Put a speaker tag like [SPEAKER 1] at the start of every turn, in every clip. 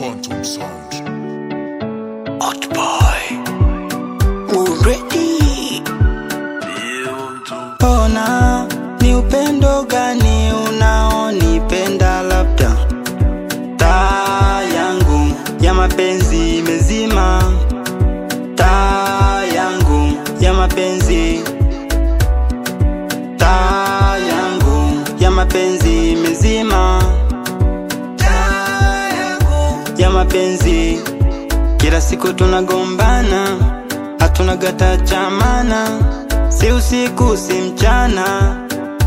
[SPEAKER 1] Phantom Sound.
[SPEAKER 2] Hot boy. Already.
[SPEAKER 3] Ona ni upendo gani unaonipenda, labda taa yangu ya mapenzi imezima, taa yangu ya mapenzi, taa yangu ya mapenzi imezima, taa yangu ya mapenzi. Kila siku tunagombana, hatuna gata chamana, si usiku si mchana.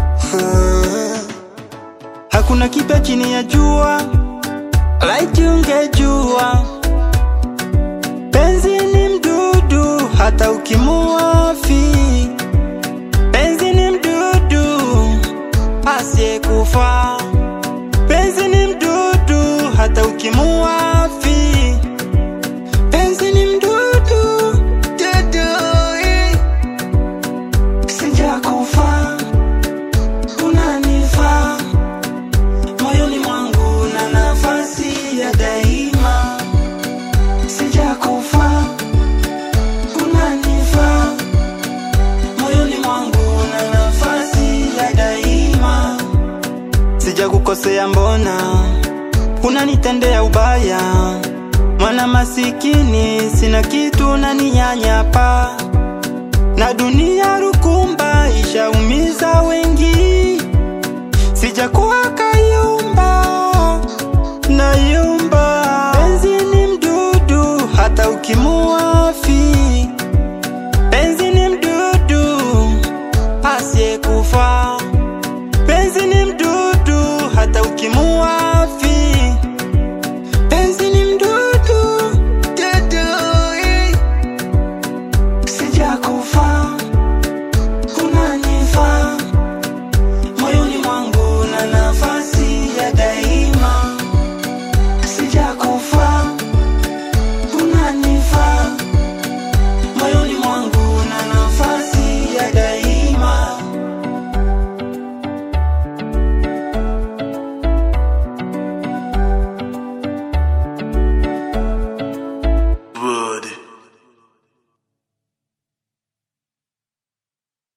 [SPEAKER 3] Hakuna kipya chini ya jua, laiti ungejua penzi ni mdudu, hata ukimuafi. Penzi ni mdudu asiyekufa, penzi ni mdudu, hata ukimuafi. Penzi ni mdudu, dudu, eh. Sijakufa, unanifaa moyoni mwangu na nafasi ya daima. Sijakufa, unanifaa moyoni mwangu na nafasi ya daima. Sijakukosea, mbona unanitendea ubaya? Mwana masikini, sina kitu, unaninyanyapa na dunia rukumba ishaumiza wengi, sijakuwa kayumba na yumba. Penzi ni mdudu, hata ukimu